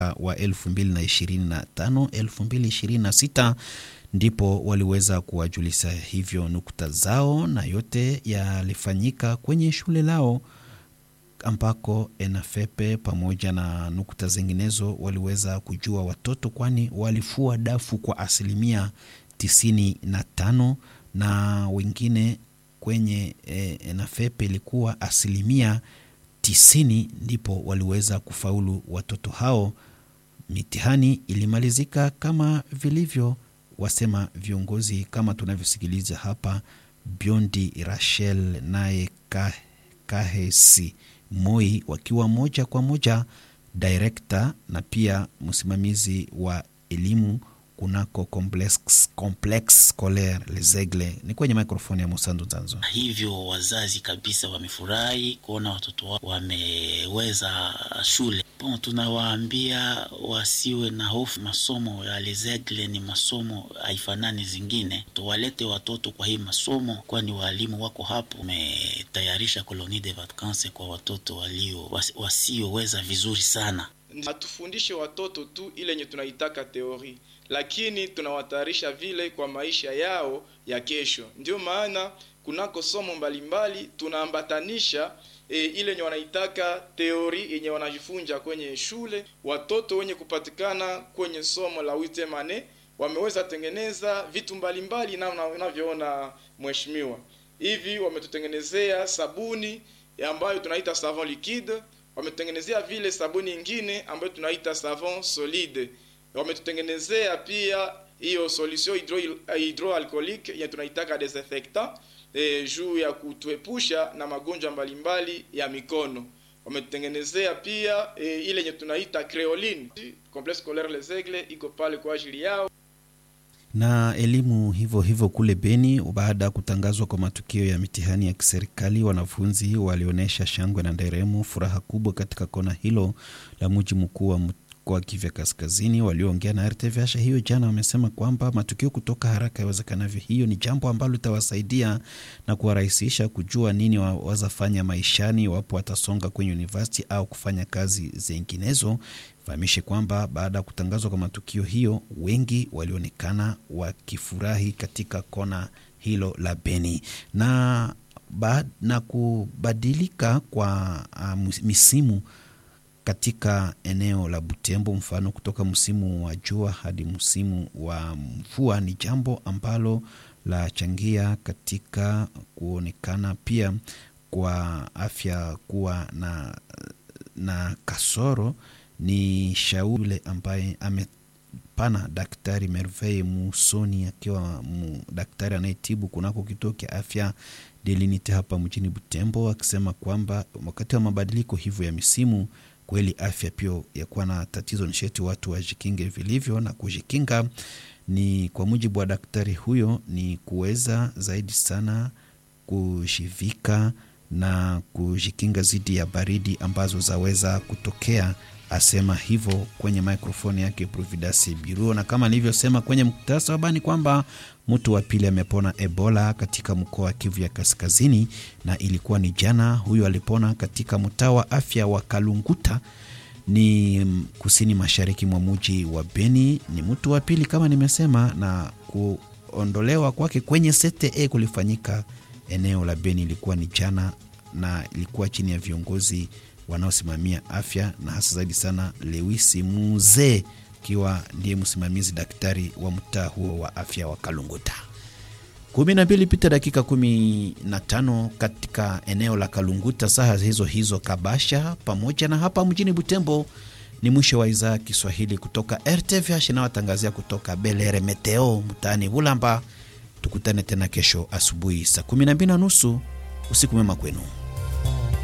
wa 2025 2026 ndipo waliweza kuwajulisha hivyo nukta zao, na yote yalifanyika kwenye shule lao ambako ENAFEPE pamoja na nukta zinginezo waliweza kujua watoto, kwani walifua dafu kwa asilimia tisini na tano na wengine kwenye e, ENAFEPE ilikuwa asilimia tisini, ndipo waliweza kufaulu watoto hao. Mitihani ilimalizika kama vilivyo wasema viongozi, kama tunavyosikiliza hapa. Biondi Rachel naye Kahesi Moi wakiwa moja kwa moja direkta na pia msimamizi wa elimu kunako complex, complex scolaire Les Aigles. Ni kwenye mikrofoni ya Musandu Zanzo. Hivyo wazazi kabisa wamefurahi kuona watoto wao wameweza shule. Bon, tunawaambia wasiwe na hofu. Masomo ya Les Aigles ni masomo haifanani zingine, tuwalete watoto kwa hii masomo, kwani walimu wako hapo. Umetayarisha colonie de vacances kwa watoto walio wasioweza vizuri sana. Hatufundishe watoto tu ile yenye tunaitaka teori, lakini tunawatayarisha vile kwa maisha yao ya kesho. Ndio maana kunako somo mbalimbali tunaambatanisha e, ile yenye wanaitaka teori yenye wanajifunza kwenye shule. Watoto wenye kupatikana kwenye somo la witemane wameweza tengeneza vitu mbalimbali, namna unavyoona mheshimiwa, hivi wametutengenezea sabuni ambayo tunaita savon liquide wametutengenezea vile sabuni ingine ambayo tunaita savon solide. Wametutengenezea pia hiyo solution hydro hydroalcoolique yenye tunaitaka desinfectant e, juu ya kutuepusha na magonjwa mbalimbali ya mikono. Wametutengenezea pia e, ile yenye tunaita creoline. Complexe scolaire Les Aigles iko pale kwa ajili yao na elimu hivyo hivyo kule Beni. Baada ya kutangazwa kwa matukio ya mitihani ya kiserikali, wanafunzi walionyesha shangwe na nderemo, furaha kubwa katika kona hilo la mji mkuu wa mkoa Kivu Kaskazini. Walioongea na RTVH hiyo jana wamesema kwamba matukio kutoka haraka iwezekanavyo, hiyo ni jambo ambalo litawasaidia na kuwarahisisha kujua nini wawezafanya maishani wapo watasonga kwenye university au kufanya kazi zinginezo. Fahamishe kwamba baada ya kutangazwa kwa matukio hiyo, wengi walionekana wakifurahi katika kona hilo la Beni na, ba, na kubadilika kwa uh, misimu katika eneo la Butembo, mfano kutoka msimu wa jua hadi msimu wa mvua, ni jambo ambalo la changia katika kuonekana pia kwa afya kuwa na, na kasoro ni shauri yule ambaye amepana Daktari Merveille Musoni akiwa daktari anayetibu kunako kituo cha afya Delinite hapa mjini Butembo, akisema kwamba wakati wa mabadiliko hivyo ya misimu kweli afya pia yakuwa na tatizo, nisheti watu wajikinge vilivyo, na kujikinga ni kwa mujibu wa daktari huyo ni kuweza zaidi sana kujivika na kujikinga dhidi ya baridi ambazo zaweza kutokea asema hivyo kwenye mikrofoni yake Providence Biruo. Na kama nilivyosema kwenye muktasari wa habari kwamba mtu wa pili amepona Ebola katika mkoa wa Kivu ya Kaskazini, na ilikuwa ni jana. Huyo alipona katika mtaa wa afya wa Kalunguta, ni kusini mashariki mwa muji wa Beni. Ni mtu wa pili kama nimesema, na kuondolewa kwake kwenye CTE kulifanyika eneo la Beni ilikuwa ni jana, na ilikuwa chini ya viongozi wanaosimamia afya na hasa zaidi sana Lewisi Muzee akiwa ndiye msimamizi daktari wa mtaa huo wa afya wa Kalunguta. kumi na mbili pita dakika kumi na tano katika eneo la Kalunguta, saa hizo hizo Kabasha pamoja na hapa mjini Butembo. Ni mwisho wa idhaa Kiswahili kutoka RTVH inayotangazia kutoka Belere Meteo mtaani Bulamba. Tukutane tena kesho asubuhi saa kumi na mbili na nusu. Usiku mwema kwenu.